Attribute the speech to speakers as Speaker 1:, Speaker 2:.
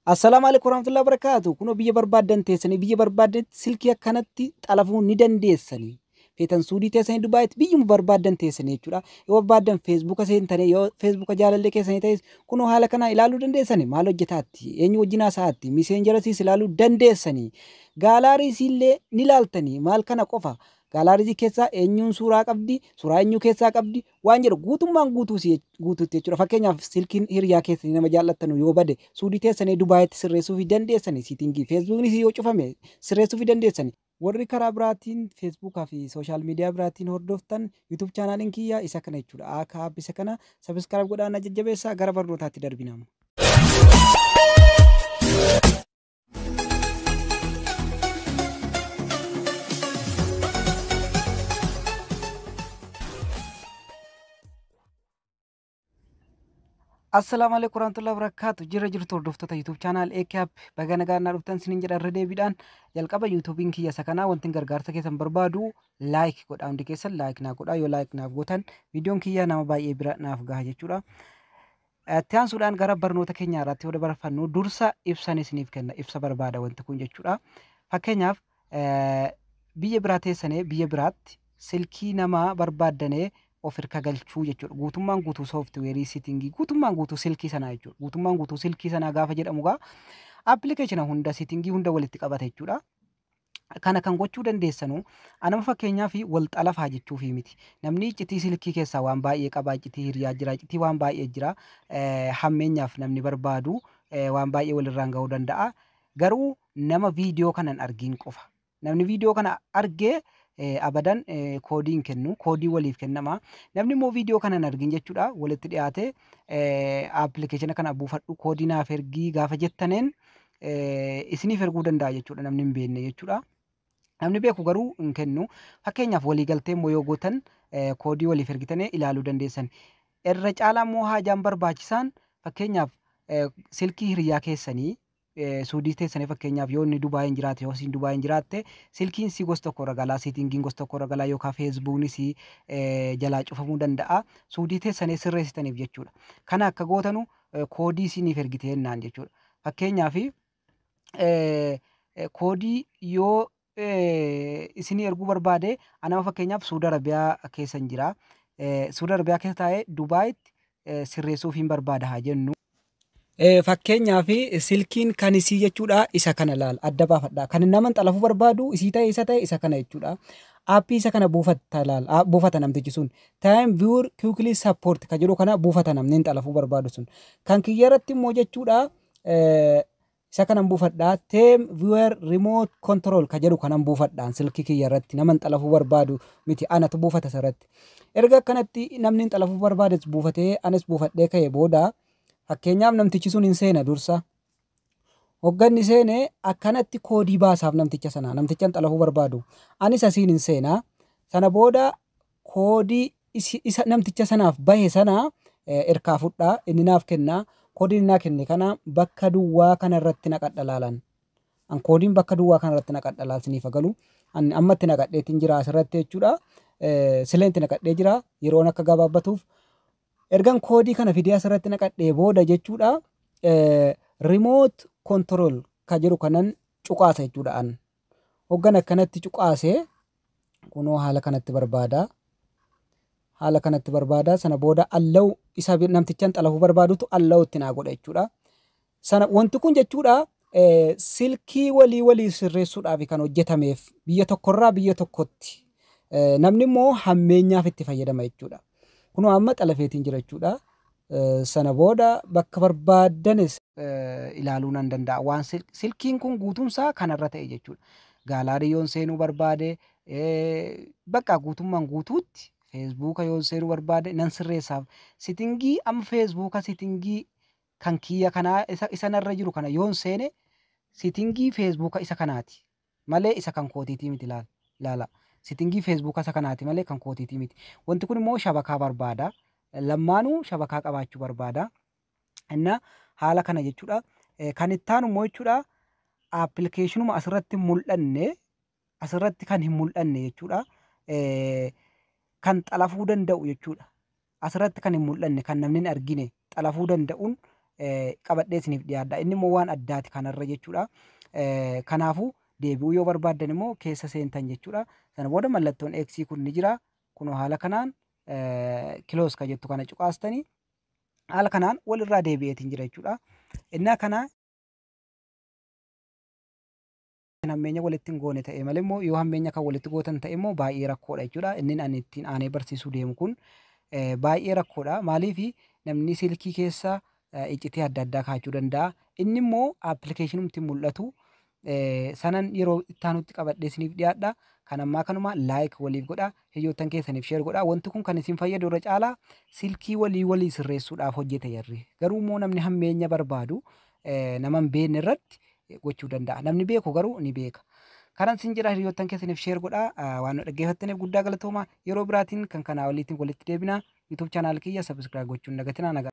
Speaker 1: Assalaamu alaikum warahmatullahi wabarakatuh. Kunoo biyya barbaaddan teessanii biyya barbaaddan silkii akkanatti xalafuu ni dandeessanii. Feetan suudii teessanii Dubaayitti biyyuma barbaaddan teessanii jechuudha. Yoo barbaaddan feesbuuka seentanii yoo feesbuuka jaalallee keessanii ta'es kunoo haala kana ilaaluu dandeessanii maal hojjetaatti eenyu wajjin haasa'aatti miseenjarasiis ilaaluu dandeessanii. Gaalaariis illee ni ilaaltanii maal kana qofa. Gaalaarii keessaa eenyuun suuraa qabdi suuraa eenyuu keessaa qabdi waan jedhu guutummaan guutuutti jechuudha. Fakkeenyaaf silkiin hiriyaa keessanii nama jaallattanu yoo bade suudii teessanii Dubaayitti sirreessuu fi dandeessanii siitingii feesbuuknis yoo cufame sirreessuu fi dandeessanii. Warri karaa biraatiin feesbuukaa fi sooshaal miidiyaa biraatiin hordoftan yuutuub chaanaaliin kiyyaa isa kana jechuudha. Akka aappisa kana sabiskiraayib godhaan jajjabeessaa gara barnootaatti darbinamu. Assalaamu alaikum warahmatullahi wabarakatuh. Jirra jirtu hordoftoota YouTube channel AKAP baga nagaan dhuftan isiniin jedha irra deebiidhaan jalqaba YouTubein kiyya isa kanaa wanti gargaarsa keessan barbaadu like godhaa hundi keessan like naa godhaa yoo like naaf gootan viidiyoon kiyya nama baay'ee bira naaf gaha jechuudha. Itti aansuudhaan gara barnoota keenya irratti yoo dabarfannu dursa ibsan isiniif kenna ibsa barbaada wanti kun jechuudha. Fakkeenyaaf biyya biraa teessanee biyya biraatti silkii namaa barbaaddanee of hirka galchuu jechuudha. Guutummaan guutuu sooftiweerii siitingii guutummaan guutuu silkii sanaa jechuudha. Guutummaan guutuu silkii sanaa gaafa jedhamu gaa appilikeeshina hunda siitingii hunda walitti qabata jechuudha. Kana kan gochuu dandeessanu anama fakkeenyaaf wal xalafaa jechuufi miti. Namni iccitii silkii keessaa waan baay'ee qaba. Iccitii hiriyaa jira. Iccitii waan baay'ee jira. Hammeenyaaf namni barbaadu waan baay'ee walirraan gahuu danda'a. Garuu nama viidiyoo kanan argiin qofa. Namni viidiyoo kana argee abadan koodii hin kennu koodii waliif kennama namni immoo viidiyoo kana hin argin jechuudha walitti dhiyaate appilikeeshina kana buufadhu koodii naaf ergii gaafa jettaneen isiniif erguu danda'a jechuudha namni hin beekne jechuudha. Namni beeku garuu hin kennu fakkeenyaaf waliigaltee immoo yoo gootan koodii waliif ergitanii ilaaluu dandeessan. Irra caalaa immoo haajaan barbaachisaan fakkeenyaaf silkii hiriyaa keessanii suudii teessanii fakkeenyaaf yoo inni Dubaayin jiraate yoo isin Dubaayin jiraatte silkiin si gosa tokko irra galaa siitingiin gosa tokko irra galaa yookaan feesbuuknis jalaa cufamuu danda'a suudii teessanii sirreessitaniif jechuudha. Kana akka gootanu koodii isiniif ergite jennaan jechuudha. Fakkeenyaaf koodii yoo isinii erguu barbaade anama fakkeenyaaf Suudi Arabiyaa keessa jira. Suudi Arabiyaa keessa taa'ee Dubaayitti sirreessuuf hin barbaada haa jennu. Fakkeenyaaf silkiin kan isii jechuudha isa kana laal adda baafadha. Kan nama xalafuu barbaadu isii ta'e isa ta'e isa kana jechuudha. Aappii isa kana buufata laal buufata namtichi sun. Time viewer quickly support kan jedhu kana buufata namni xalafuu barbaadu sun. Kan kiyya irratti immoo jechuudha isa kanan buufadha. Time viewer remote control kan jedhu kanan buufadhaan silkii kiyya irratti nama xalafuu barbaadu miti anatu buufata isarratti. Erga akkanatti namni xalafuu barbaades buufatee anis buufadhee ka'e booda Fakkeenyaaf namtichi sun hin seena dursa. Hogganni seene akkanatti koodii baasaaf namticha sana namticha xalafuu barbaadu. Anis asiin hin seenaa. Sana booda koodii isa namticha sanaaf bahe sana erkaa fudhaa inni naaf kennaa. Koodiin naa kenne kana bakka duwwaa kanarratti naqadha laalan. An koodiin bakka duwwaa kanarratti naqadha laal siniif galu. Ammatti naqadheetiin jira asirratti jechuudha. Sileenti naqadhee jira yeroon akka gabaabbatuuf. ergan koodii kana fidee asirratti naqadhee booda jechuudha remote control kan jedhu kanan cuqaasa jechuudha an hoggan akkanatti cuqaase kunoo haala kanatti barbaada haala kanatti barbaada sana booda allaw isa namtichaan xalafuu barbaadutu allaw itti naa godha jechuudha sana wanti kun jechuudha silkii walii walii sirreessuudhaaf kan hojjetameef biyya tokkorraa biyya tokkotti namni immoo hammeenyaaf itti fayyadama jechuudha. Kunoo amma xalafeetiin jira jechuudha. Sana booda bakka barbaadanis ilaaluu nan danda'a. Waan silkiin kun guutumsaa kanarra ta'e jechuudha. Gaalaarii yoon seenuu barbaade bakka guutummaan guutuutti feesbuuka yoon seenuu barbaade nan sirreessaaf. Sitingii amma feesbuuka sitingii kan kiyya kanaa isa narra jiru kana yoon seene sitingii feesbuuka isa kanaati. Malee isa kan kootiitii miti ilaala. Sitingii feesbuuka isa kanaati malee kan kootiitii miti. Wanti kun immoo shabakaa barbaada. Lammaanuu shabakaa qabaachuu barbaada. Inna haala kana jechuudha. Kan itti aanu immoo jechuudha appilikeeshinuma asirratti hin mul'anne asirratti kan hin mul'anne jechuudha. Kan xalafuu danda'u jechuudha. Asirratti kan hin mul'anne kan namni hin argine xalafuu danda'uun qabadhee isiniif dhiyaadha. Inni immoo waan addaati kanarra jechuudha. Kanaafuu deebi'uu yoo barbaaddan immoo keessa seentan jechuudha. Sana booda mallattoon X kun ni jira. Kunoo haala kanaan kiloos ka jettu kana cuqaastanii haala kanaan walirraa deebi'eetiin jira jechuudha. Innaa kana hammeenya walitti hin goone ta'e malee immoo yoo hammeenya kan walitti gootan ta'e immoo baay'ee rakkoodha jechuudha. Inni ani ittiin aanee barsiisuu deemu kun baay'ee rakkoodha. Maaliif namni silkii keessa iccitii adda addaa kaa'achuu danda'a. Inni immoo aappilikeeshinumti mul'atu sanan yeroo ittaanutti qabadhee isiniif dhiyaadha. Kan ammaa kanuma laayik waliif godha. Hiriyoottan keessaniif sheer godha. Wanti kun kan isin fayyadu irra caalaa silkii walii walii sirreessuudhaaf hojjeta jarri. Garuu immoo namni hammeenya barbaadu nama hin beekne irratti gochuu danda'a. Namni beeku garuu ni beeka. Kanan sin jira hiriyoottan keessaniif sheer godha. Waan nu dhaggeeffattaniif guddaa galatooma. Yeroo biraatiin kan kanaa waliitiin walitti deebina. YouTube chaanaal kiyya sabiskiraayib gochuun dagatinaa nagaa.